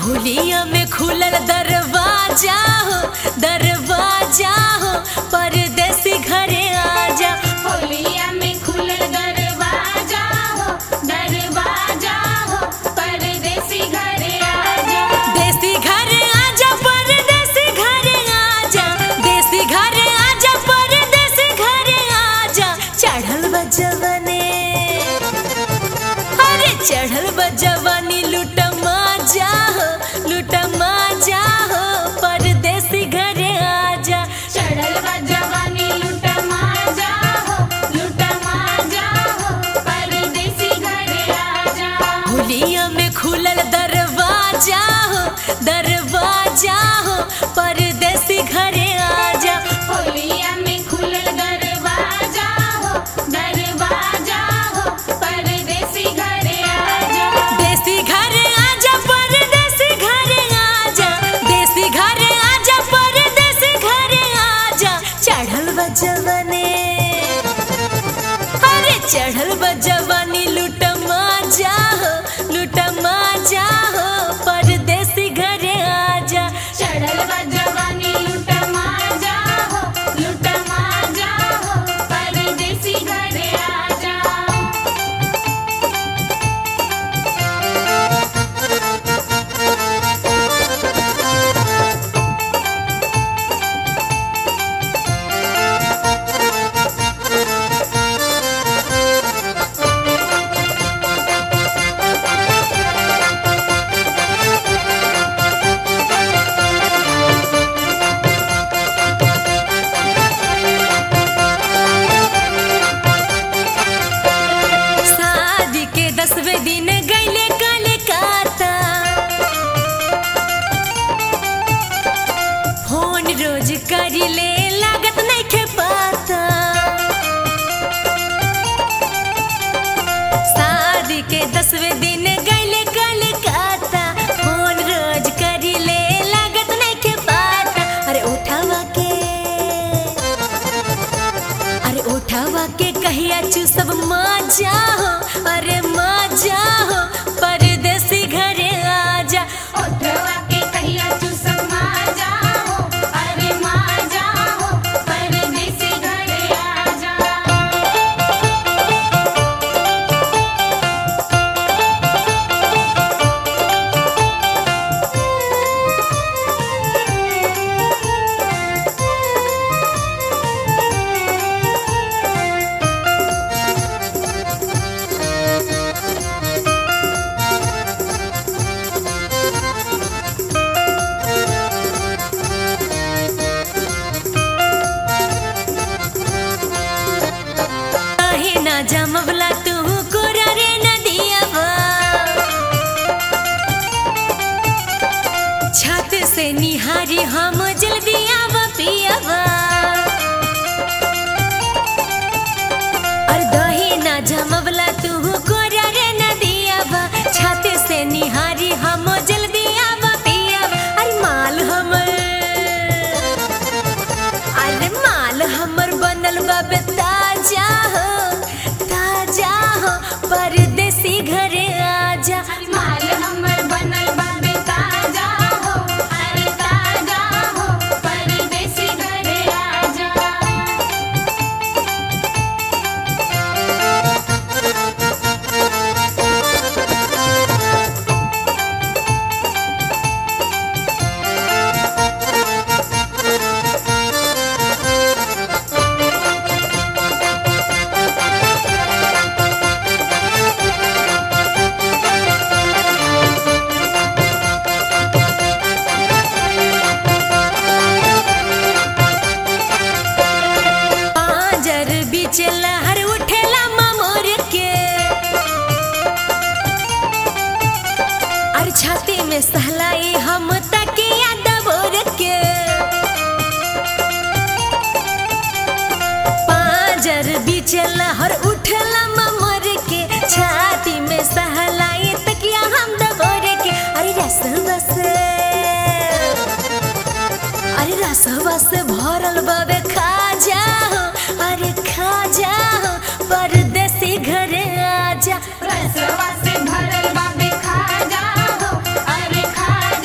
होलिया में खुलल दरवाजा हो दरवाजा हो परदेसी घरे आजा होलिया में खुलल दरवाजा हो दरवाजा हो परदेसी घरे आजा देसी घरे आजा परदेसी घरे आजा देसी घरे आजा परदेसी घरे आजा चढ़ल बा जवानी अरे चढ़ल बा जवानी लुटमा जा हो लुटमा जा हो परदेसी घरे आजा चढ़ल बा जवानी लूटा माजा हो लूटा माजा हो परदेसी घरे आजा होलिया में खुलल दरवाजा हो दरवाजा हो परदेसी घरे आजा होलिया में खुलल दरवाजा हो दरवाजा हो परदेसी घरे आजा देसी घरे आजा परदेसी घरे आजा देसी घरे आजा परदेसी घरे आजा चढ़ल बा जवानी अरे चढ़ल बा जवानी लुटमा जा हो लुटमा जा हो परदेसी घरे आजा चढ़ल बा जवानी लूटा माजा हो लूटा माजा हो परदेसी घरे आजा शादी के दसवें दिन गईले कलकत्ता फोन रोज करिले लागत नहीं खे पाता शादी के दसवें दिन गईले कलकत्ता फोन रोज करिले लागत नहीं खे पाता अरे उठावा के अरे उठावा के कहिया चू सब मजा हो अरे मजा हो परदेसी घरे आजा ओठवा के कहिया चूसक माजा हो अरे माजा हो परदेसी घरे आजा काहे ना जमवला तू कोरा रे नदियावा छत से निहारी हम जल्दी आव पियावा और दही ना जमवला तू कोरा रे नदियावा छत से निहारी हम जल्दी आव पियावा अरे माल हमर अरे माल हमर बनल बाबे ताजा हो ताजा हो परदेसी घरे आजा माल हमर बनल बाबे ताजा हो अरे ताजा हो परदेसी घरे आजा पांजर बीच लहर उठेला ममोर के अरे छाती में सहलाई हम तकिया दबोर के पांजर बीच लहर उठेला ममोर के छाती में सहलाई तकिया हम दबोर के अरे रस बस अरे रसवा से भरल बाबे खा जाओ अरे खा जाओ परदेसी घरे आजा रसवा से भरल बाबे खा जा हो अरे खा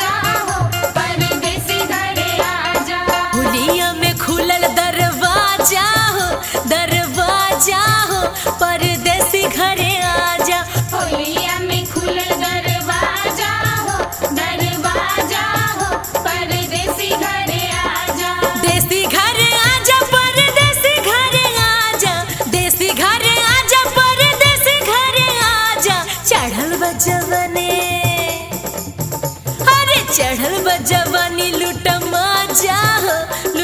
चढ़ल बा जवानी लूट मजा हो